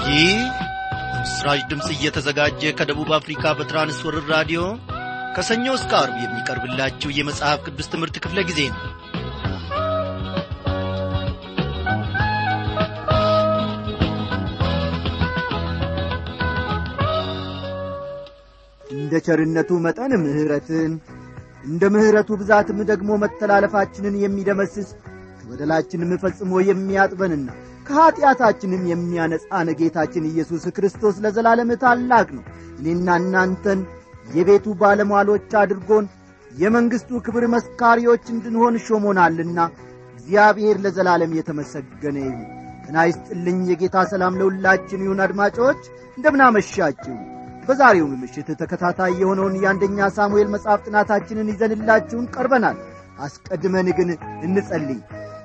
ይህ በምስራች ድምፅ እየተዘጋጀ ከደቡብ አፍሪካ በትራንስወርር ራዲዮ ከሰኞ እስከ አርብ የሚቀርብላችሁ የመጽሐፍ ቅዱስ ትምህርት ክፍለ ጊዜ ነው እንደ ቸርነቱ መጠን ምሕረትን እንደ ምሕረቱ ብዛትም ደግሞ መተላለፋችንን የሚደመስስ ከበደላችንም ፈጽሞ የሚያጥበንና ከኀጢአታችንም የሚያነጻን ጌታችን ኢየሱስ ክርስቶስ ለዘላለም ታላቅ ነው እኔና እናንተን የቤቱ ባለሟሎች አድርጎን የመንግሥቱ ክብር መስካሪዎች እንድንሆን ሾሞናልና እግዚአብሔር ለዘላለም የተመሰገነ ይሁን ጤና ይስጥልኝ የጌታ ሰላም ለሁላችን ይሁን አድማጮች እንደምናመሻችሁ በዛሬውም ምሽት ተከታታይ የሆነውን የአንደኛ ሳሙኤል መጽሐፍ ጥናታችንን ይዘንላችሁን ቀርበናል አስቀድመን ግን እንጸልይ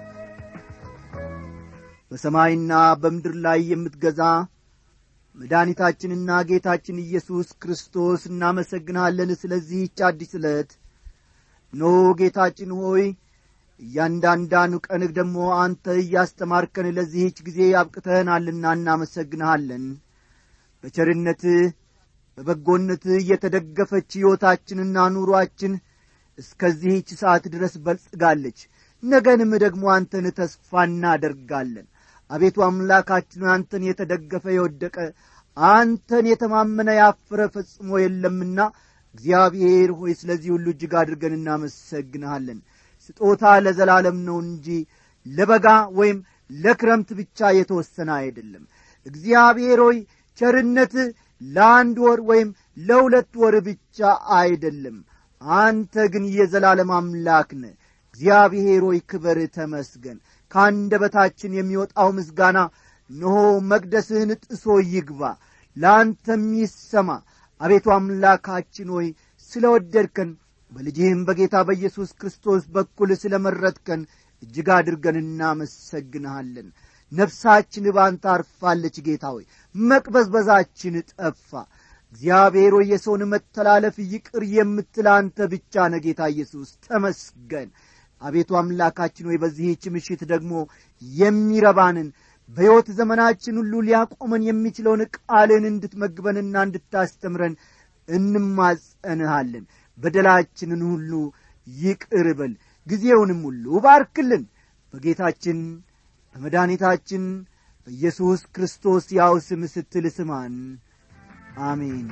በሰማይና በምድር ላይ የምትገዛ መድኃኒታችንና ጌታችን ኢየሱስ ክርስቶስ እናመሰግንሃለን ስለዚህች አዲስ ዕለት ኖ ጌታችን ሆይ እያንዳንዳኑ ቀንህ ደግሞ አንተ እያስተማርከን ለዚህች ጊዜ አብቅተህናልና እናመሰግንሃለን በቸርነትህ በበጎነትህ እየተደገፈች ሕይወታችንና ኑሮአችን እስከዚህች ሰዓት ድረስ በልጽጋለች ነገንም ደግሞ አንተን ተስፋ እናደርጋለን አቤቱ አምላካችን አንተን የተደገፈ የወደቀ አንተን የተማመነ ያፈረ ፈጽሞ የለምና እግዚአብሔር ሆይ ስለዚህ ሁሉ እጅግ አድርገን እናመሰግንሃለን ስጦታ ለዘላለም ነው እንጂ ለበጋ ወይም ለክረምት ብቻ የተወሰነ አይደለም እግዚአብሔር ሆይ ቸርነትህ ለአንድ ወር ወይም ለሁለት ወር ብቻ አይደለም አንተ ግን የዘላለም አምላክ ነ እግዚአብሔር ሆይ ክበር ተመስገን ከአንደበታችን የሚወጣው ምስጋና እነሆ መቅደስህን ጥሶ ይግባ ለአንተም ይሰማ አቤቱ አምላካችን ሆይ ስለ ወደድከን በልጅህም በጌታ በኢየሱስ ክርስቶስ በኩል ስለ መረጥከን እጅግ አድርገን እናመሰግንሃለን ነፍሳችን ባንተ አርፋለች ጌታ ሆይ መቅበዝበዛችን ጠፋ እግዚአብሔር ሆይ የሰውን መተላለፍ ይቅር የምትል አንተ ብቻ ነ ጌታ ኢየሱስ ተመስገን አቤቱ አምላካችን ሆይ በዚህች ምሽት ደግሞ የሚረባንን በሕይወት ዘመናችን ሁሉ ሊያቆመን የሚችለውን ቃልን እንድትመግበንና እንድታስተምረን እንማጸንሃለን በደላችንን ሁሉ ይቅር በል ጊዜውንም ሁሉ ባርክልን በጌታችን በመድኃኒታችን በኢየሱስ ክርስቶስ ያው ስም ስትል ስማን አሜን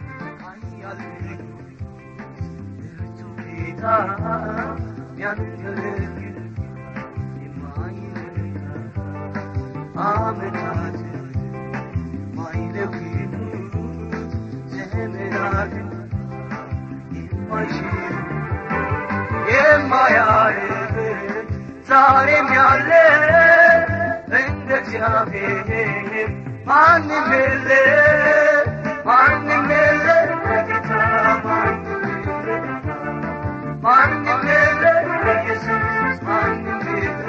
ዓመታት ማይለውጡ ዘመናትን የማይሽሩ የማያርፍ ዛሬም ያለ እንደ እግዚአብሔር ማንም የለ ማንም የለ በጌታ ማንም የለ ማንም የለ በኢየሱስ ማንም የለ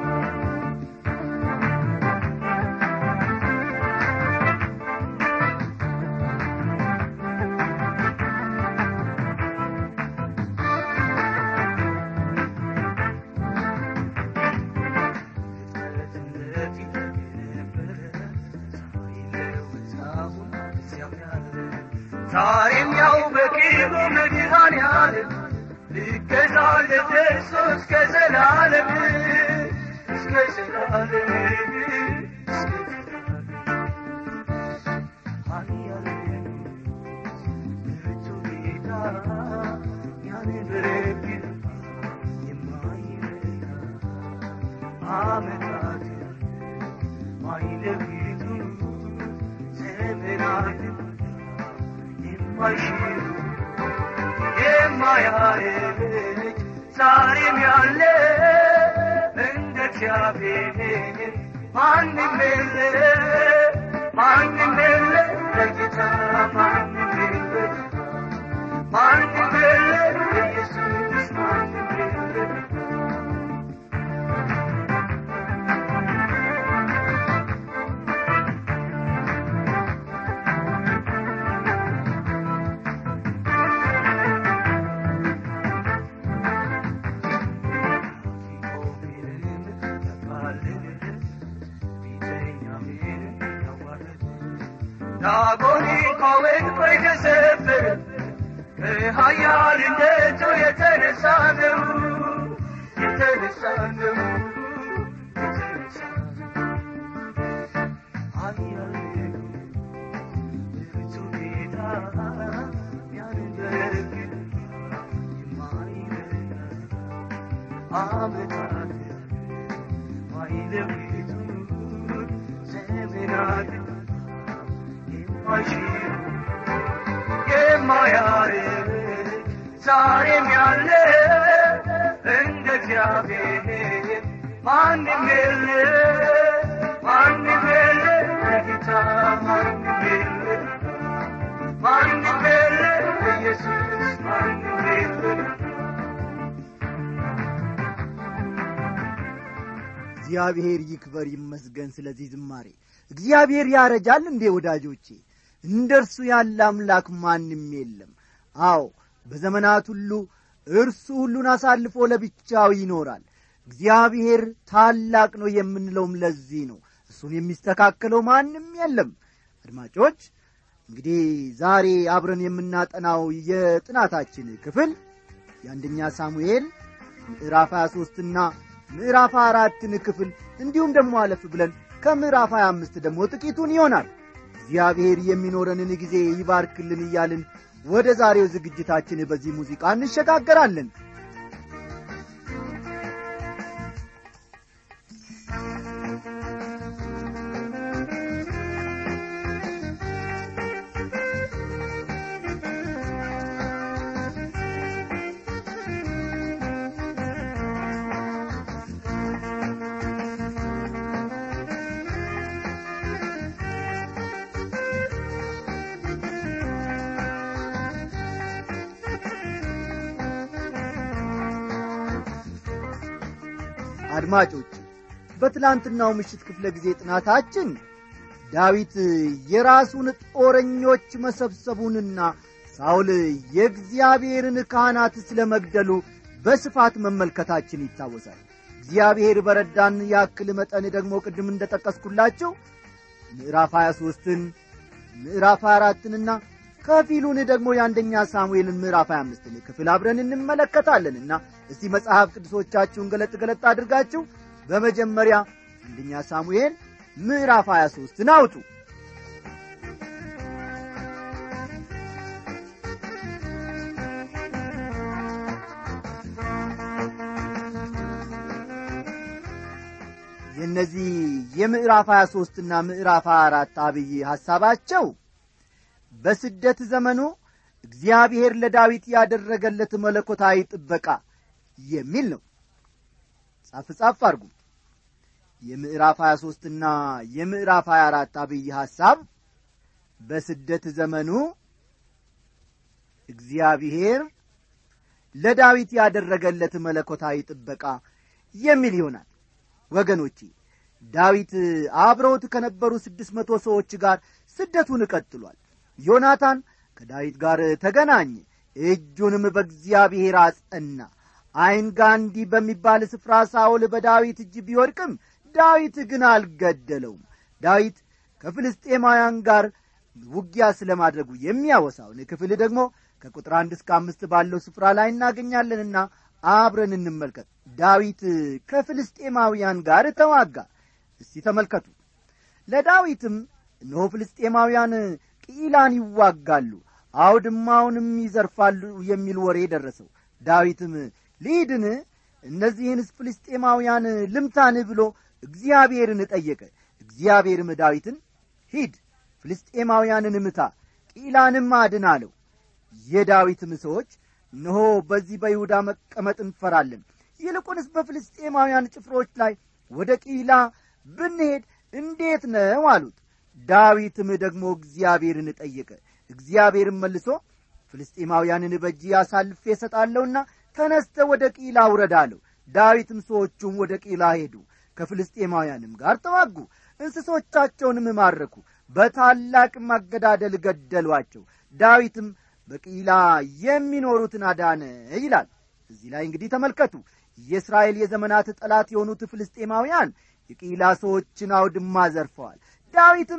ዛሬም ያው በቅርቡ መድኃኔ ዓለም ልገዛለት እርሱ እስከ ዘላለም እስከ ዘላለም እስከ ዘላለም ብርቱ ጌታ ያንበረክት የማይረታ ዓመታት ማይለውጡ ዘመናትን የማይሽሩ የማያረጅ ዛሬም ያለ እንደ እግዚአብሔር ማንም የለ ማንም የለ ለጌታ ማንም የለ ማንም የለ ለኢየሱስ ማንም የለ ዳጎን እንኳን የተሰበረ ከኃያልነቱ የተነሳ ነው የተነሳ ነው የተነሳ ነው ኃያል ብርቱ ጌታ ያንደረግ የማይረዳ ዓመታት ማይለውጡ ዘመናት የማይሽሩ የማያርቅ ዛሬም ያለ እንደ እግዚአብሔር ማንም የለ ማንም የለ ለጌታ ማንም የለ ማንም የለ ኢየሱስ ማንም የለ እግዚአብሔር ይክበር ይመስገን ስለዚህ ዝማሬ እግዚአብሔር ያረጃል እንዴ ወዳጆቼ እንደ እርሱ ያለ አምላክ ማንም የለም አዎ በዘመናት ሁሉ እርሱ ሁሉን አሳልፎ ለብቻው ይኖራል እግዚአብሔር ታላቅ ነው የምንለውም ለዚህ ነው እሱን የሚስተካከለው ማንም የለም አድማጮች እንግዲህ ዛሬ አብረን የምናጠናው የጥናታችን ክፍል የአንደኛ ሳሙኤል ምዕራፍ 23 ና ምዕራፍ አራትን ክፍል እንዲሁም ደግሞ አለፍ ብለን ከምዕራፍ 25 ደግሞ ጥቂቱን ይሆናል እግዚአብሔር የሚኖረንን ጊዜ ይባርክልን እያልን ወደ ዛሬው ዝግጅታችን በዚህ ሙዚቃ እንሸጋገራለን አድማጮች በትላንትናው ምሽት ክፍለ ጊዜ ጥናታችን ዳዊት የራሱን ጦረኞች መሰብሰቡንና ሳውል የእግዚአብሔርን ካህናት ስለ መግደሉ በስፋት መመልከታችን ይታወሳል እግዚአብሔር በረዳን ያክል መጠን ደግሞ ቅድም እንደ ጠቀስኩላችሁ ምዕራፍ 23ን ምዕራፍ 24ንና ከፊሉን ደግሞ የአንደኛ ሳሙኤልን ምዕራፍ 25ን ክፍል አብረን እንመለከታለንና እስቲ መጽሐፍ ቅዱሶቻችሁን ገለጥ ገለጥ አድርጋችሁ በመጀመሪያ አንደኛ ሳሙኤል ምዕራፍ 23ን አውጡ የእነዚህ የምዕራፍ 23 ና ምዕራፍ 24 አብይ ሐሳባቸው በስደት ዘመኑ እግዚአብሔር ለዳዊት ያደረገለት መለኮታዊ ጥበቃ የሚል ነው ጻፍ ጻፍ አድርጉ የምዕራፍ 23 ና የምዕራፍ 24 አብይ ሐሳብ በስደት ዘመኑ እግዚአብሔር ለዳዊት ያደረገለት መለኮታዊ ጥበቃ የሚል ይሆናል ወገኖቼ ዳዊት አብረውት ከነበሩ ስድስት መቶ ሰዎች ጋር ስደቱን ቀጥሏል ዮናታን ከዳዊት ጋር ተገናኘ እጁንም በእግዚአብሔር አጸና አይንጋንዲ በሚባል ስፍራ ሳውል በዳዊት እጅ ቢወድቅም ዳዊት ግን አልገደለውም ዳዊት ከፍልስጤማውያን ጋር ውጊያ ስለማድረጉ የሚያወሳውን ክፍል ደግሞ ከቁጥር አንድ እስከ አምስት ባለው ስፍራ ላይ እናገኛለንና አብረን እንመልከት ዳዊት ከፍልስጤማውያን ጋር ተዋጋ እስቲ ተመልከቱ ለዳዊትም እነሆ ፍልስጤማውያን ቅኢላን ይዋጋሉ አውድማውንም ይዘርፋሉ የሚል ወሬ ደረሰው ዳዊትም ልሂድን እነዚህንስ ፍልስጤማውያን ልምታን ብሎ እግዚአብሔርን ጠየቀ እግዚአብሔርም ዳዊትን ሂድ ፍልስጤማውያንን ምታ ቂላንም አድን አለው የዳዊትም ሰዎች እነሆ በዚህ በይሁዳ መቀመጥ እንፈራለን ይልቁንስ በፍልስጤማውያን ጭፍሮች ላይ ወደ ቂላ ብንሄድ እንዴት ነው አሉት ዳዊትም ደግሞ እግዚአብሔርን ጠየቀ እግዚአብሔርም መልሶ ፍልስጤማውያንን በእጅ አሳልፌ እሰጣለሁና ተነስተ ወደ ቂላ ውረድ አለው ዳዊትም ሰዎቹም ወደ ቂላ ሄዱ ከፍልስጤማውያንም ጋር ተዋጉ እንስሶቻቸውንም ማረኩ በታላቅ ማገዳደል ገደሏቸው ዳዊትም በቂላ የሚኖሩትን አዳነ ይላል እዚህ ላይ እንግዲህ ተመልከቱ የእስራኤል የዘመናት ጠላት የሆኑት ፍልስጤማውያን የቂላ ሰዎችን አውድማ ዘርፈዋል ዳዊትም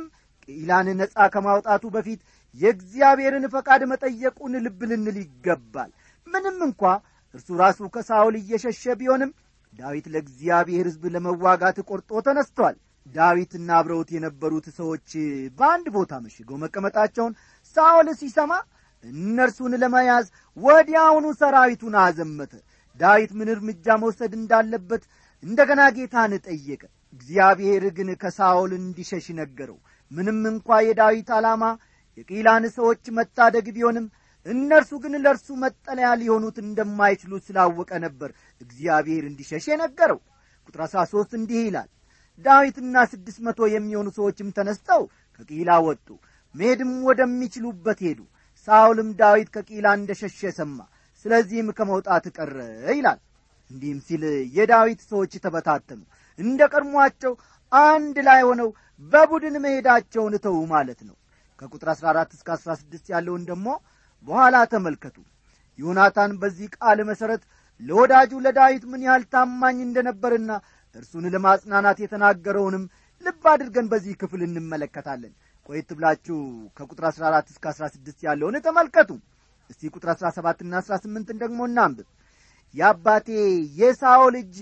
ቅኢላን ነጻ ከማውጣቱ በፊት የእግዚአብሔርን ፈቃድ መጠየቁን ልብ ልንል ይገባል ምንም እንኳ እርሱ ራሱ ከሳውል እየሸሸ ቢሆንም ዳዊት ለእግዚአብሔር ሕዝብ ለመዋጋት ቆርጦ ተነስቷል ዳዊትና አብረውት የነበሩት ሰዎች በአንድ ቦታ መሽገው መቀመጣቸውን ሳውል ሲሰማ እነርሱን ለመያዝ ወዲያውኑ ሰራዊቱን አዘመተ ዳዊት ምን እርምጃ መውሰድ እንዳለበት እንደገና ጌታን ጠየቀ እግዚአብሔር ግን ከሳውል እንዲሸሽ ነገረው ምንም እንኳ የዳዊት ዓላማ የቂላን ሰዎች መታደግ ቢሆንም እነርሱ ግን ለእርሱ መጠለያ ሊሆኑት እንደማይችሉ ስላወቀ ነበር እግዚአብሔር እንዲሸሽ የነገረው ቁጥር አሥራ ሦስት እንዲህ ይላል ዳዊትና ስድስት መቶ የሚሆኑ ሰዎችም ተነስተው ከቂላ ወጡ መሄድም ወደሚችሉበት ሄዱ ሳውልም ዳዊት ከቂላ እንደ ሸሸ ሰማ ስለዚህም ከመውጣት ቀረ ይላል እንዲህም ሲል የዳዊት ሰዎች ተበታተኑ እንደ ቀድሟቸው አንድ ላይ ሆነው በቡድን መሄዳቸውን ተዉ ማለት ነው ከቁጥር 14 እስከ 16 ያለውን ደግሞ በኋላ ተመልከቱ ዮናታን በዚህ ቃል መሠረት ለወዳጁ ለዳዊት ምን ያህል ታማኝ እንደነበርና እርሱን ለማጽናናት የተናገረውንም ልብ አድርገን በዚህ ክፍል እንመለከታለን ቆየት ብላችሁ ከቁጥር 14 እስከ 16 ያለውን ተመልከቱ እስቲ ቁጥር 17 ና 18 ደግሞ እናንብብ የአባቴ የሳኦል እጅ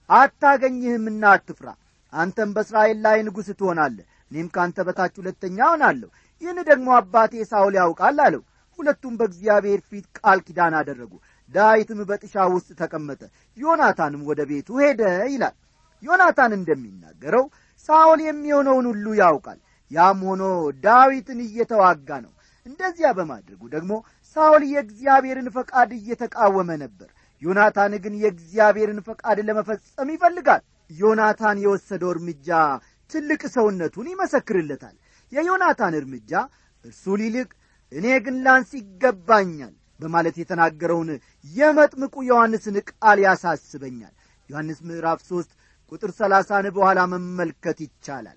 አታገኝህምና አትፍራ አንተም በእስራኤል ላይ ንጉሥ ትሆናለህ እኔም ከአንተ በታች ሁለተኛ ሆናለሁ ይህን ደግሞ አባቴ ሳውል ያውቃል አለው ሁለቱም በእግዚአብሔር ፊት ቃል ኪዳን አደረጉ ዳዊትም በጥሻ ውስጥ ተቀመጠ ዮናታንም ወደ ቤቱ ሄደ ይላል ዮናታን እንደሚናገረው ሳውል የሚሆነውን ሁሉ ያውቃል ያም ሆኖ ዳዊትን እየተዋጋ ነው እንደዚያ በማድረጉ ደግሞ ሳውል የእግዚአብሔርን ፈቃድ እየተቃወመ ነበር ዮናታን ግን የእግዚአብሔርን ፈቃድ ለመፈጸም ይፈልጋል ዮናታን የወሰደው እርምጃ ትልቅ ሰውነቱን ይመሰክርለታል የዮናታን እርምጃ እርሱ ሊልቅ እኔ ግን ላንስ ይገባኛል በማለት የተናገረውን የመጥምቁ ዮሐንስን ቃል ያሳስበኛል ዮሐንስ ምዕራፍ ሦስት ቁጥር ሰላሳን በኋላ መመልከት ይቻላል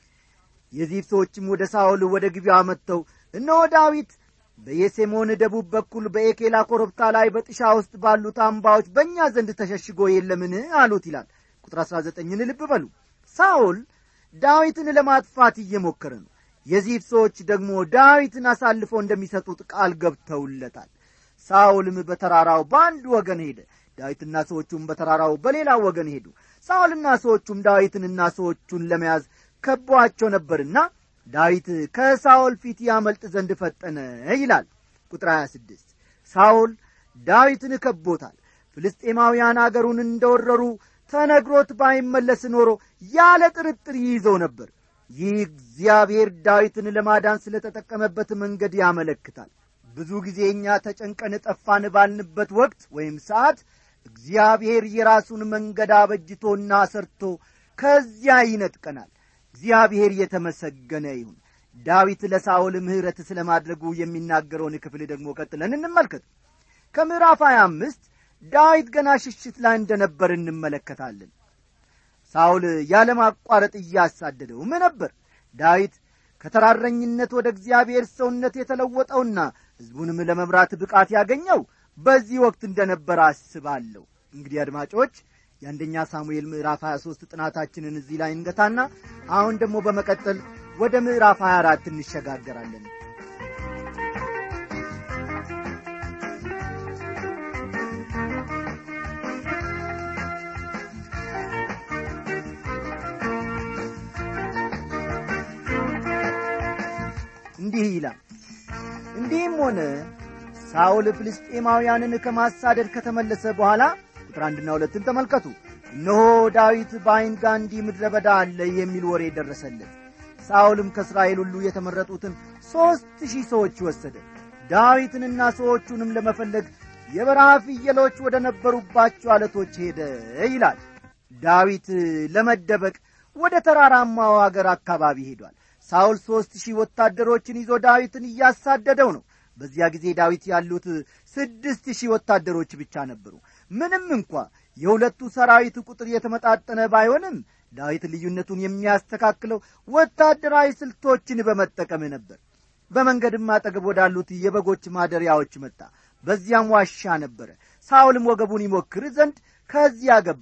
የዚፍ ሰዎችም ወደ ሳኦል ወደ ግቢያ መጥተው እነሆ ዳዊት በየሴሞን ደቡብ በኩል በኤኬላ ኮረብታ ላይ በጥሻ ውስጥ ባሉት አምባዎች በእኛ ዘንድ ተሸሽጎ የለምን አሉት ይላል ቁጥር አሥራ ዘጠኝን ልብ በሉ ሳኦል ዳዊትን ለማጥፋት እየሞከረ ነው የዚፍ ሰዎች ደግሞ ዳዊትን አሳልፈው እንደሚሰጡት ቃል ገብተውለታል ሳኦልም በተራራው በአንድ ወገን ሄደ ዳዊትና ሰዎቹም በተራራው በሌላው ወገን ሄዱ ሳኦልና ሰዎቹም ዳዊትንና ሰዎቹን ለመያዝ ከቧቸው ነበርና ዳዊት ከሳኦል ፊት ያመልጥ ዘንድ ፈጠነ ይላል ቁጥር 26 ሳኦል ዳዊትን ከቦታል ፍልስጤማውያን አገሩን እንደወረሩ ተነግሮት ባይመለስ ኖሮ ያለ ጥርጥር ይይዘው ነበር ይህ እግዚአብሔር ዳዊትን ለማዳን ስለ ተጠቀመበት መንገድ ያመለክታል ብዙ ጊዜ እኛ ተጨንቀን ጠፋን ባልንበት ወቅት ወይም ሰዓት እግዚአብሔር የራሱን መንገድ አበጅቶና ሰርቶ ከዚያ ይነጥቀናል እግዚአብሔር የተመሰገነ ይሁን ዳዊት ለሳኦል ምሕረት ስለ ማድረጉ የሚናገረውን ክፍል ደግሞ ቀጥለን እንመልከት ከምዕራፍ 25 ዳዊት ገና ሽሽት ላይ እንደነበር እንመለከታለን ሳውል ያለማቋረጥ እያሳደደውም ነበር ዳዊት ከተራረኝነት ወደ እግዚአብሔር ሰውነት የተለወጠውና ሕዝቡንም ለመምራት ብቃት ያገኘው በዚህ ወቅት እንደነበር አስባለሁ እንግዲህ አድማጮች የአንደኛ ሳሙኤል ምዕራፍ 23 ጥናታችንን እዚህ ላይ እንገታና አሁን ደግሞ በመቀጠል ወደ ምዕራፍ 24 እንሸጋገራለን እንዲህ ይላል እንዲህም ሆነ ሳውል ፍልስጤማውያንን ከማሳደድ ከተመለሰ በኋላ ቁጥር አንድና ሁለትን ተመልከቱ እነሆ ዳዊት በዐይን ጋንዲ ምድረ በዳ አለ የሚል ወሬ ደረሰለት ሳውልም ከእስራኤል ሁሉ የተመረጡትን ሦስት ሺህ ሰዎች ወሰደ ዳዊትንና ሰዎቹንም ለመፈለግ የበረሃ ፍየሎች ወደ ነበሩባቸው አለቶች ሄደ ይላል ዳዊት ለመደበቅ ወደ ተራራማው አገር አካባቢ ሄዷል ሳውል ሦስት ሺህ ወታደሮችን ይዞ ዳዊትን እያሳደደው ነው በዚያ ጊዜ ዳዊት ያሉት ስድስት ሺህ ወታደሮች ብቻ ነበሩ ምንም እንኳ የሁለቱ ሰራዊት ቁጥር የተመጣጠነ ባይሆንም ዳዊት ልዩነቱን የሚያስተካክለው ወታደራዊ ስልቶችን በመጠቀም ነበር በመንገድም አጠገብ ወዳሉት የበጎች ማደሪያዎች መጣ በዚያም ዋሻ ነበረ ሳውልም ወገቡን ይሞክር ዘንድ ከዚያ ገባ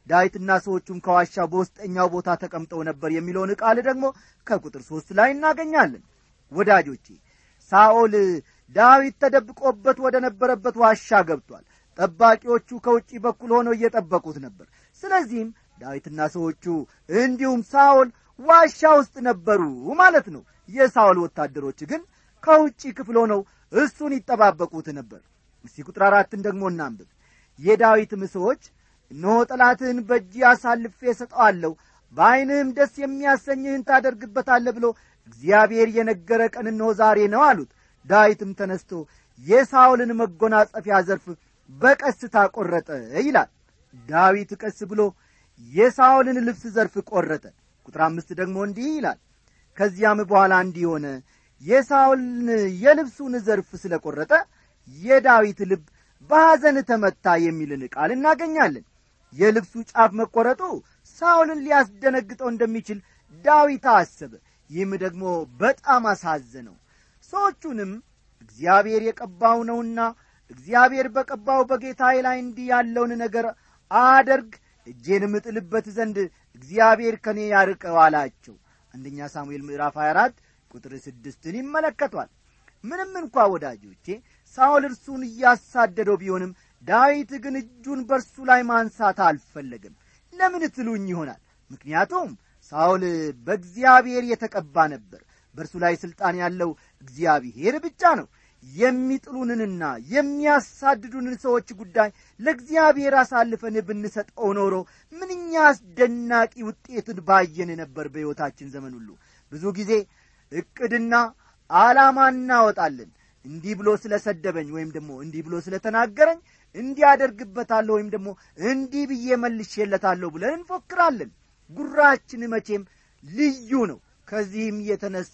ዳዊትና ሰዎቹም ከዋሻው በውስጠኛው ቦታ ተቀምጠው ነበር የሚለውን ቃል ደግሞ ከቁጥር ሦስት ላይ እናገኛለን ወዳጆቼ ሳኦል ዳዊት ተደብቆበት ወደ ነበረበት ዋሻ ገብቷል ጠባቂዎቹ ከውጪ በኩል ሆነው እየጠበቁት ነበር ስለዚህም ዳዊትና ሰዎቹ እንዲሁም ሳኦል ዋሻ ውስጥ ነበሩ ማለት ነው የሳኦል ወታደሮች ግን ከውጪ ክፍል ሆነው እሱን ይጠባበቁት ነበር እስቲ ቁጥር አራትን ደግሞ እናንብብ የዳዊትም ሰዎች እነሆ ጠላትህን በእጅ አሳልፌ እሰጠዋለሁ በዐይንህም ደስ የሚያሰኝህን ታደርግበታለህ ብሎ እግዚአብሔር የነገረ ቀን እነሆ ዛሬ ነው አሉት ዳዊትም ተነስቶ የሳውልን መጎናጸፊያ ዘርፍ በቀስታ ቈረጠ ይላል ዳዊት ቀስ ብሎ የሳውልን ልብስ ዘርፍ ቈረጠ ቁጥር አምስት ደግሞ እንዲህ ይላል ከዚያም በኋላ እንዲህ ሆነ የሳውልን የልብሱን ዘርፍ ስለ ቈረጠ የዳዊት ልብ በሐዘን ተመታ የሚልን ቃል እናገኛለን የልብሱ ጫፍ መቈረጡ ሳውልን ሊያስደነግጠው እንደሚችል ዳዊት አሰበ ይህም ደግሞ በጣም አሳዘነው ሰዎቹንም እግዚአብሔር የቀባው ነውና እግዚአብሔር በቀባው በጌታዬ ላይ እንዲህ ያለውን ነገር አደርግ እጄንም እጥልበት ዘንድ እግዚአብሔር ከእኔ ያርቀው አላቸው አንደኛ ሳሙኤል ምዕራፍ 24 ቁጥር ስድስትን ይመለከቷል ምንም እንኳ ወዳጆቼ ሳኦል እርሱን እያሳደደው ቢሆንም ዳዊት ግን እጁን በእርሱ ላይ ማንሳት አልፈለግም ለምን ትሉኝ ይሆናል ምክንያቱም ሳኦል በእግዚአብሔር የተቀባ ነበር በእርሱ ላይ ሥልጣን ያለው እግዚአብሔር ብቻ ነው የሚጥሉንንና የሚያሳድዱንን ሰዎች ጉዳይ ለእግዚአብሔር አሳልፈን ብንሰጠው ኖሮ ምንኛ አስደናቂ ውጤትን ባየን ነበር በሕይወታችን ዘመን ሁሉ ብዙ ጊዜ ዕቅድና ዓላማ እናወጣለን እንዲህ ብሎ ስለ ሰደበኝ ወይም ደግሞ እንዲህ ብሎ ስለ ተናገረኝ እንዲህ አደርግበታለሁ ወይም ደግሞ እንዲህ ብዬ መልሼለታለሁ ብለን እንፎክራለን ጉራችን መቼም ልዩ ነው ከዚህም የተነሣ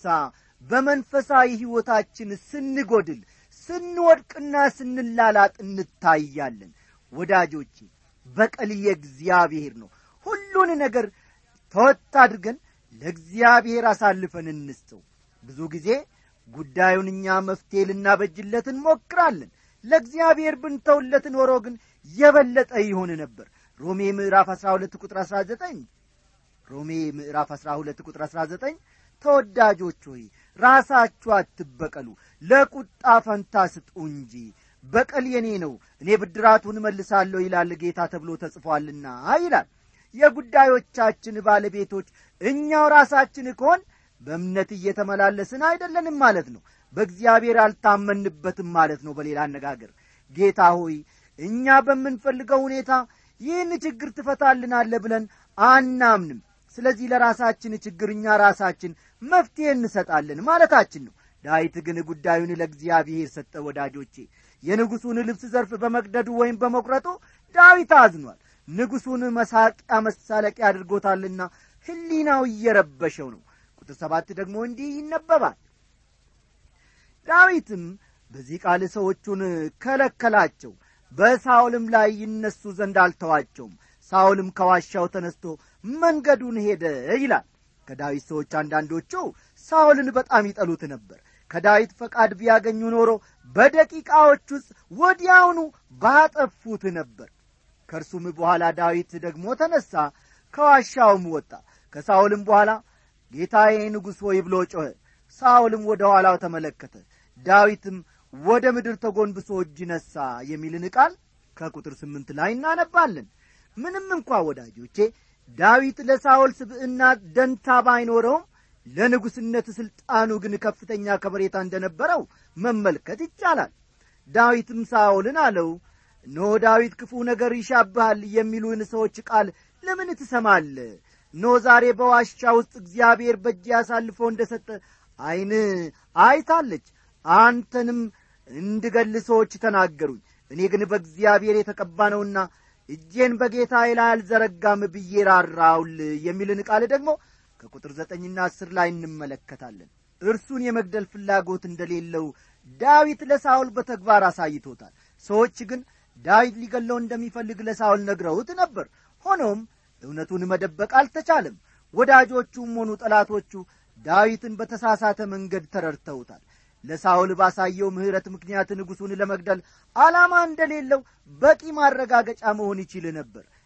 በመንፈሳዊ ሕይወታችን ስንጐድል ስንወድቅና ስንላላጥ እንታያለን ወዳጆቼ በቀል የእግዚአብሔር ነው ሁሉን ነገር ተወት አድርገን ለእግዚአብሔር አሳልፈን እንስተው ብዙ ጊዜ ጉዳዩን እኛ መፍትሔ ልናበጅለት እንሞክራለን ለእግዚአብሔር ብንተውለት ኖሮ ግን የበለጠ ይሆን ነበር ሮሜ ምዕራፍ 12 ቁጥር 19 ሮሜ ምዕራፍ 12 ቁጥር 19 ተወዳጆች ሆይ ራሳችሁ አትበቀሉ ለቁጣ ፈንታ ስጡ እንጂ በቀል የኔ ነው እኔ ብድራቱን እመልሳለሁ ይላል ጌታ ተብሎ ተጽፏልና ይላል የጉዳዮቻችን ባለቤቶች እኛው ራሳችን ከሆን በእምነት እየተመላለስን አይደለንም ማለት ነው በእግዚአብሔር አልታመንበትም ማለት ነው በሌላ አነጋገር ጌታ ሆይ እኛ በምንፈልገው ሁኔታ ይህን ችግር ትፈታልናለ ብለን አናምንም ስለዚህ ለራሳችን ችግር እኛ ራሳችን መፍትሔ እንሰጣለን ማለታችን ነው ዳዊት ግን ጉዳዩን ለእግዚአብሔር ሰጠ ወዳጆቼ የንጉሡን ልብስ ዘርፍ በመቅደዱ ወይም በመቁረጡ ዳዊት አዝኗል ንጉሡን መሳቂያ መሳለቂያ አድርጎታልና ሕሊናው እየረበሸው ነው ቁጥር ሰባት ደግሞ እንዲህ ይነበባል ዳዊትም በዚህ ቃል ሰዎቹን ከለከላቸው በሳውልም ላይ ይነሱ ዘንድ አልተዋቸውም ሳውልም ከዋሻው ተነስቶ መንገዱን ሄደ ይላል ከዳዊት ሰዎች አንዳንዶቹ ሳውልን በጣም ይጠሉት ነበር ከዳዊት ፈቃድ ቢያገኙ ኖሮ በደቂቃዎች ውስጥ ወዲያውኑ ባጠፉት ነበር ከእርሱም በኋላ ዳዊት ደግሞ ተነሣ ከዋሻውም ወጣ ከሳውልም በኋላ ጌታዬ ንጉሥ ሆይ ብሎ ጮኸ ሳውልም ወደ ኋላው ተመለከተ ዳዊትም ወደ ምድር ተጎንብሶ እጅ ነሣ የሚልን ቃል ከቁጥር ስምንት ላይ እናነባለን ምንም እንኳ ወዳጆቼ ዳዊት ለሳውል ስብዕና ደንታ ባይኖረውም ለንጉሥነት ሥልጣኑ ግን ከፍተኛ ከበሬታ እንደነበረው መመልከት ይቻላል ዳዊትም ሳውልን አለው እነሆ ዳዊት ክፉ ነገር ይሻብሃል የሚሉን ሰዎች ቃል ለምን ትሰማለ እነሆ ዛሬ በዋሻ ውስጥ እግዚአብሔር በእጅ ያሳልፎ እንደ ሰጠ ዐይን አይታለች አንተንም እንድገል ሰዎች ተናገሩኝ እኔ ግን በእግዚአብሔር የተቀባ ነውና እጄን በጌታዬ ላይ አልዘረጋም ብዬ ራራውል የሚልን ቃል ደግሞ ከቁጥር ዘጠኝና አስር ላይ እንመለከታለን እርሱን የመግደል ፍላጎት እንደሌለው ዳዊት ለሳውል በተግባር አሳይቶታል ሰዎች ግን ዳዊት ሊገለው እንደሚፈልግ ለሳውል ነግረውት ነበር ሆኖም እውነቱን መደበቅ አልተቻለም ወዳጆቹም ሆኑ ጠላቶቹ ዳዊትን በተሳሳተ መንገድ ተረድተውታል ለሳውል ባሳየው ምሕረት ምክንያት ንጉሡን ለመግደል ዓላማ እንደሌለው በቂ ማረጋገጫ መሆን ይችል ነበር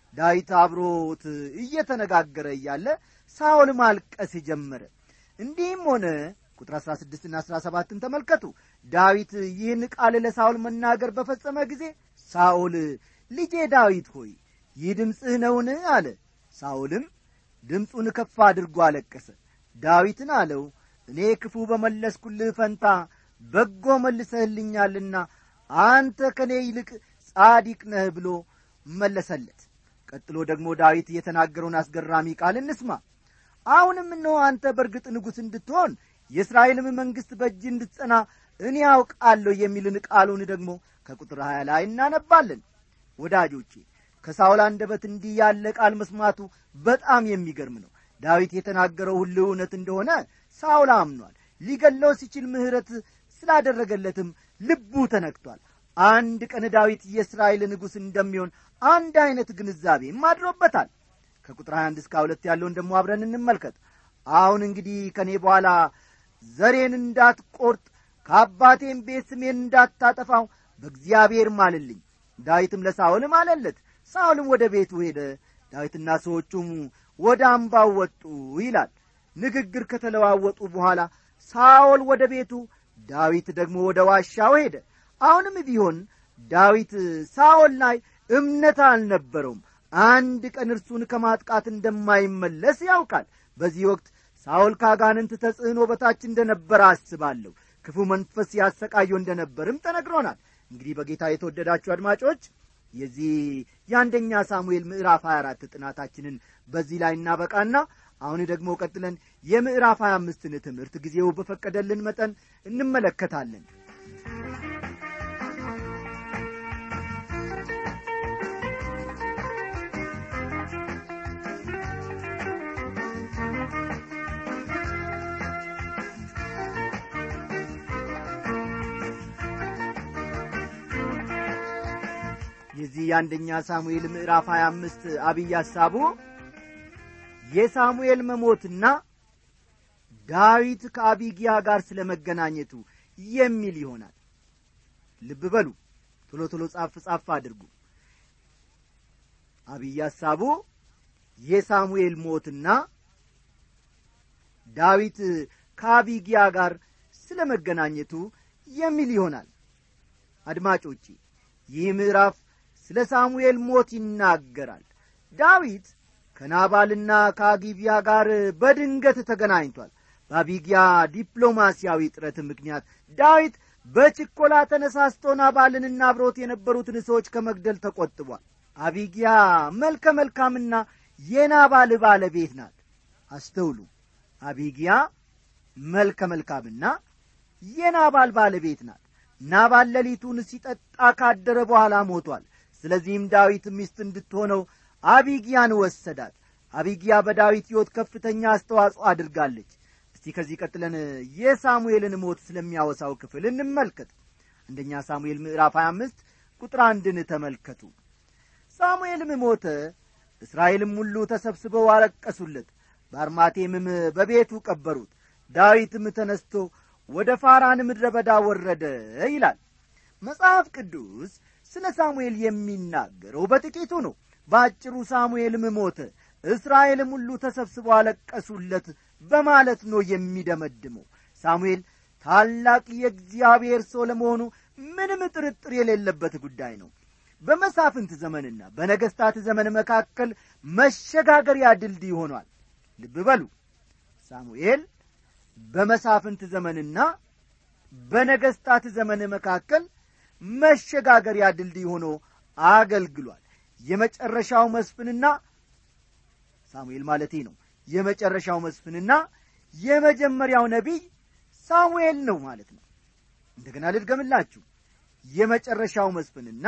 ዳዊት አብሮት እየተነጋገረ እያለ ሳኦል ማልቀስ ጀመረ እንዲህም ሆነ ቁጥር 16 ና 17 ተመልከቱ ዳዊት ይህን ቃል ለሳኦል መናገር በፈጸመ ጊዜ ሳኦል ልጄ ዳዊት ሆይ ይህ ድምፅህ ነውን አለ ሳኦልም ድምፁን ከፍ አድርጎ አለቀሰ ዳዊትን አለው እኔ ክፉ በመለስኩልህ ፈንታ በጎ መልሰህልኛልና አንተ ከእኔ ይልቅ ጻዲቅ ነህ ብሎ መለሰለት ቀጥሎ ደግሞ ዳዊት የተናገረውን አስገራሚ ቃል እንስማ አሁንም እነሆ አንተ በእርግጥ ንጉሥ እንድትሆን የእስራኤልም መንግሥት በእጅ እንድትጸና እኔ ያውቃለሁ የሚልን ቃሉን ደግሞ ከቁጥር ሀያ ላይ እናነባለን ወዳጆቼ ከሳውል አንደበት እንዲህ ያለ ቃል መስማቱ በጣም የሚገርም ነው ዳዊት የተናገረው ሁሉ እውነት እንደሆነ ሳውል አምኗል ሊገለው ሲችል ምሕረት ስላደረገለትም ልቡ ተነክቷል አንድ ቀን ዳዊት የእስራኤል ንጉሥ እንደሚሆን አንድ ዐይነት ግንዛቤም አድሮበታል ከቁጥር 21 እስከ ሁለት ያለውን ደግሞ አብረን እንመልከት አሁን እንግዲህ ከእኔ በኋላ ዘሬን እንዳትቈርጥ ከአባቴም ቤት ስሜን እንዳታጠፋው በእግዚአብሔር ማልልኝ ዳዊትም ለሳውል ማለለት ሳውልም ወደ ቤቱ ሄደ ዳዊትና ሰዎቹም ወደ አምባው ወጡ ይላል ንግግር ከተለዋወጡ በኋላ ሳኦል ወደ ቤቱ ዳዊት ደግሞ ወደ ዋሻው ሄደ አሁንም ቢሆን ዳዊት ሳኦል ላይ እምነት አልነበረውም አንድ ቀን እርሱን ከማጥቃት እንደማይመለስ ያውቃል በዚህ ወቅት ሳኦል ከአጋንንት ተጽዕኖ በታች እንደነበረ አስባለሁ ክፉ መንፈስ ያሰቃየው እንደነበርም ተነግሮናል እንግዲህ በጌታ የተወደዳችሁ አድማጮች የዚህ የአንደኛ ሳሙኤል ምዕራፍ 24 ጥናታችንን በዚህ ላይ እናበቃና አሁን ደግሞ ቀጥለን የምዕራፍ 25ን ትምህርት ጊዜው በፈቀደልን መጠን እንመለከታለን የዚህ የአንደኛ ሳሙኤል ምዕራፍ 25 አብይ ሐሳቡ የሳሙኤል መሞትና ዳዊት ከአቢጊያ ጋር ስለ መገናኘቱ የሚል ይሆናል ልብ በሉ ቶሎ ቶሎ ጻፍ ጻፍ አድርጉ አብይ ሐሳቡ የሳሙኤል ሞትና ዳዊት ከአቢጊያ ጋር ስለ መገናኘቱ የሚል ይሆናል አድማጮቼ ይህ ምዕራፍ ስለ ሳሙኤል ሞት ይናገራል ዳዊት ከናባልና ከአጊቢያ ጋር በድንገት ተገናኝቷል በአቢጊያ ዲፕሎማሲያዊ ጥረት ምክንያት ዳዊት በችኮላ ተነሳስቶ ናባልንና አብሮት የነበሩትን ሰዎች ከመግደል ተቆጥቧል አቢጊያ መልከ መልካምና የናባል ባለቤት ናት አስተውሉ አቢጊያ መልከ መልካምና የናባል ባለቤት ናት ናባል ሌሊቱን ሲጠጣ ካደረ በኋላ ሞቷል ስለዚህም ዳዊት ሚስት እንድትሆነው አቢጊያን ወሰዳት አቢጊያ በዳዊት ሕይወት ከፍተኛ አስተዋጽኦ አድርጋለች እስቲ ከዚህ ቀጥለን የሳሙኤልን ሞት ስለሚያወሳው ክፍል እንመልከት አንደኛ ሳሙኤል ምዕራፍ 25 ቁጥር አንድን ተመልከቱ ሳሙኤልም ሞተ እስራኤልም ሁሉ ተሰብስበው አለቀሱለት በአርማቴምም በቤቱ ቀበሩት ዳዊትም ተነስቶ ወደ ፋራን ምድረ በዳ ወረደ ይላል መጽሐፍ ቅዱስ ስለ ሳሙኤል የሚናገረው በጥቂቱ ነው በአጭሩ ሳሙኤልም ሞተ እስራኤልም ሁሉ ተሰብስበው አለቀሱለት በማለት ነው የሚደመድመው ሳሙኤል ታላቅ የእግዚአብሔር ሰው ለመሆኑ ምንም ጥርጥር የሌለበት ጉዳይ ነው በመሳፍንት ዘመንና በነገስታት ዘመን መካከል መሸጋገሪያ ድልድይ ሆኗል ልብ በሉ ሳሙኤል በመሳፍንት ዘመንና በነገስታት ዘመን መካከል መሸጋገሪያ ድልድይ ሆኖ አገልግሏል የመጨረሻው መስፍንና ሳሙኤል ማለቴ ነው የመጨረሻው መስፍንና የመጀመሪያው ነቢይ ሳሙኤል ነው ማለት ነው እንደገና ልድገምላችሁ የመጨረሻው መስፍንና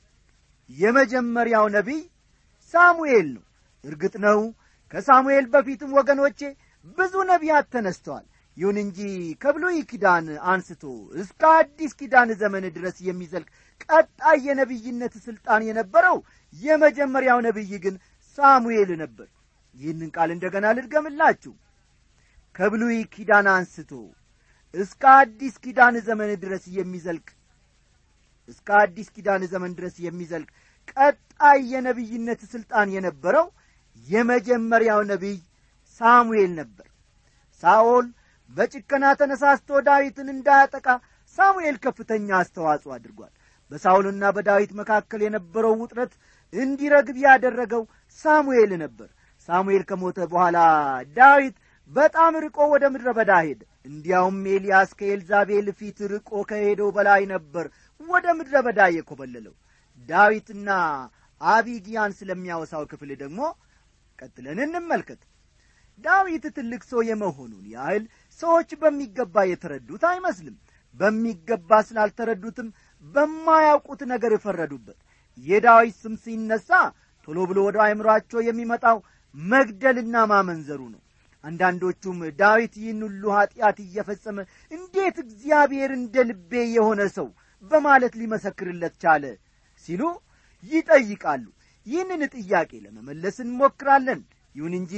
የመጀመሪያው ነቢይ ሳሙኤል ነው እርግጥ ነው ከሳሙኤል በፊትም ወገኖቼ ብዙ ነቢያት ተነስተዋል ይሁን እንጂ ከብሉይ ኪዳን አንስቶ እስከ አዲስ ኪዳን ዘመን ድረስ የሚዘልቅ ቀጣይ የነቢይነት ሥልጣን የነበረው የመጀመሪያው ነቢይ ግን ሳሙኤል ነበር ይህንን ቃል እንደገና ልድገምላችሁ ከብሉይ ኪዳን አንስቶ እስከ አዲስ ኪዳን ዘመን ድረስ የሚዘልቅ እስከ አዲስ ኪዳን ዘመን ድረስ የሚዘልቅ ቀጣይ ቀጣይ የነቢይነት ሥልጣን የነበረው የመጀመሪያው ነቢይ ሳሙኤል ነበር ሳኦል በጭከና ተነሳስቶ ዳዊትን እንዳያጠቃ ሳሙኤል ከፍተኛ አስተዋጽኦ አድርጓል በሳውልና በዳዊት መካከል የነበረው ውጥረት እንዲረግብ ያደረገው ሳሙኤል ነበር ሳሙኤል ከሞተ በኋላ ዳዊት በጣም ርቆ ወደ ምድረ በዳ ሄደ እንዲያውም ኤልያስ ከኤልዛቤል ፊት ርቆ ከሄደው በላይ ነበር ወደ ምድረ በዳ የኮበለለው ዳዊትና አቢጊያን ስለሚያወሳው ክፍል ደግሞ ቀጥለን እንመልከት ዳዊት ትልቅ ሰው የመሆኑን ያህል ሰዎች በሚገባ የተረዱት አይመስልም በሚገባ ስላልተረዱትም በማያውቁት ነገር ፈረዱበት የዳዊት ስም ሲነሳ ቶሎ ብሎ ወደ አእምሮአቸው የሚመጣው መግደልና ማመንዘሩ ነው አንዳንዶቹም ዳዊት ይህን ሁሉ ኀጢአት እየፈጸመ እንዴት እግዚአብሔር እንደ ልቤ የሆነ ሰው በማለት ሊመሰክርለት ቻለ ሲሉ ይጠይቃሉ ይህንን ጥያቄ ለመመለስ እንሞክራለን ይሁን እንጂ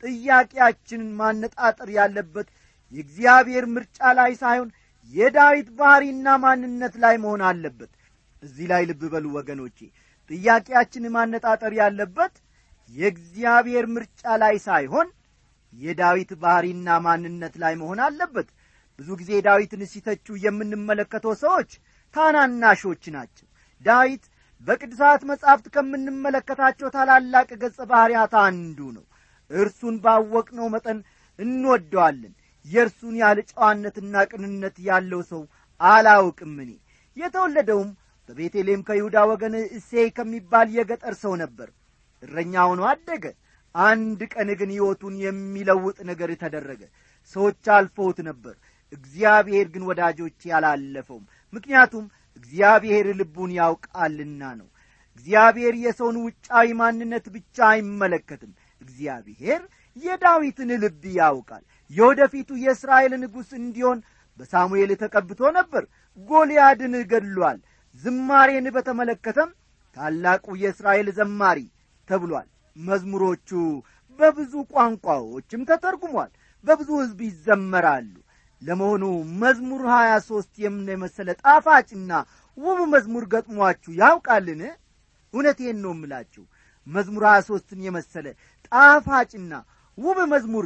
ጥያቄያችንን ማነጣጠር ያለበት የእግዚአብሔር ምርጫ ላይ ሳይሆን የዳዊት ባሕሪና ማንነት ላይ መሆን አለበት እዚህ ላይ ልብ በሉ ወገኖቼ ጥያቄያችን ማነጣጠር ያለበት የእግዚአብሔር ምርጫ ላይ ሳይሆን የዳዊት ባሕሪና ማንነት ላይ መሆን አለበት ብዙ ጊዜ ዳዊትን ሲተቹ የምንመለከተው ሰዎች ታናናሾች ናቸው ዳዊት በቅዱሳት መጻሕፍት ከምንመለከታቸው ታላላቅ ገጸ ባሕርያት አንዱ ነው እርሱን ባወቅነው መጠን እንወደዋለን የእርሱን ያህል ጨዋነትና ቅንነት ያለው ሰው አላውቅም እኔ የተወለደውም በቤተልሔም ከይሁዳ ወገን እሴይ ከሚባል የገጠር ሰው ነበር እረኛ ሆኖ አደገ አንድ ቀን ግን ሕይወቱን የሚለውጥ ነገር ተደረገ ሰዎች አልፈውት ነበር እግዚአብሔር ግን ወዳጆቼ አላለፈውም ምክንያቱም እግዚአብሔር ልቡን ያውቃልና ነው እግዚአብሔር የሰውን ውጫዊ ማንነት ብቻ አይመለከትም እግዚአብሔር የዳዊትን ልብ ያውቃል የወደፊቱ የእስራኤል ንጉሥ እንዲሆን በሳሙኤል ተቀብቶ ነበር ጎልያድን ገድሏል ዝማሬን በተመለከተም ታላቁ የእስራኤል ዘማሪ ተብሏል መዝሙሮቹ በብዙ ቋንቋዎችም ተተርጉሟል በብዙ ሕዝብ ይዘመራሉ ለመሆኑ መዝሙር ሀያ ሦስት የምን የመሰለ ጣፋጭና ውብ መዝሙር ገጥሟችሁ ያውቃልን እውነቴን ነው እምላችሁ መዝሙር ሀያ ሦስትን የመሰለ ጣፋጭና ውብ መዝሙር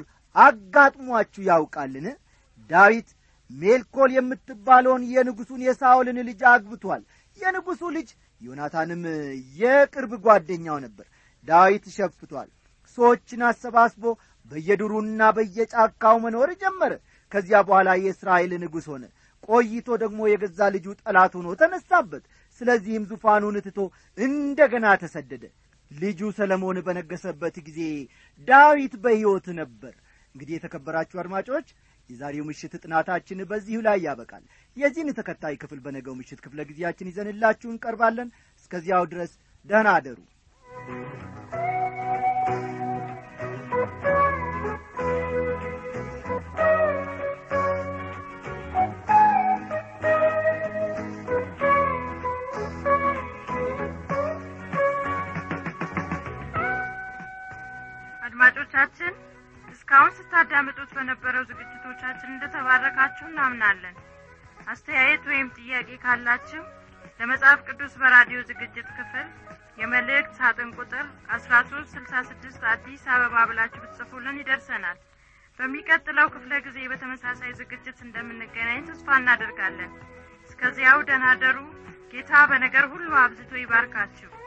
አጋጥሟችሁ ያውቃልን ዳዊት ሜልኮል የምትባለውን የንጉሡን የሳኦልን ልጅ አግብቷል የንጉሡ ልጅ ዮናታንም የቅርብ ጓደኛው ነበር ዳዊት ሸፍቷል ሰዎችን አሰባስቦ በየዱሩና በየጫካው መኖር ጀመረ ከዚያ በኋላ የእስራኤል ንጉሥ ሆነ ቆይቶ ደግሞ የገዛ ልጁ ጠላት ሆኖ ተነሳበት ስለዚህም ዙፋኑን ትቶ እንደ ገና ተሰደደ ልጁ ሰለሞን በነገሰበት ጊዜ ዳዊት በሕይወት ነበር እንግዲህ የተከበራችሁ አድማጮች የዛሬው ምሽት ጥናታችን በዚሁ ላይ ያበቃል የዚህን ተከታይ ክፍል በነገው ምሽት ክፍለ ጊዜያችን ይዘንላችሁ እንቀርባለን እስከዚያው ድረስ ደህና አደሩ አድማጮቻችን እስካሁን ስታዳምጡት በነበረው ዝግጅቶቻችን እንደተባረካችሁ እናምናለን አስተያየት ወይም ጥያቄ ካላችሁ ለመጽሐፍ ቅዱስ በራዲዮ ዝግጅት ክፍል የመልእክት ሳጥን ቁጥር አስራ ሶስት ስልሳ ስድስት አዲስ አበባ ብላችሁ ብትጽፉልን ይደርሰናል በሚቀጥለው ክፍለ ጊዜ በተመሳሳይ ዝግጅት እንደምንገናኝ ተስፋ እናደርጋለን እስከዚያው ደናደሩ ጌታ በነገር ሁሉ አብዝቶ ይባርካችሁ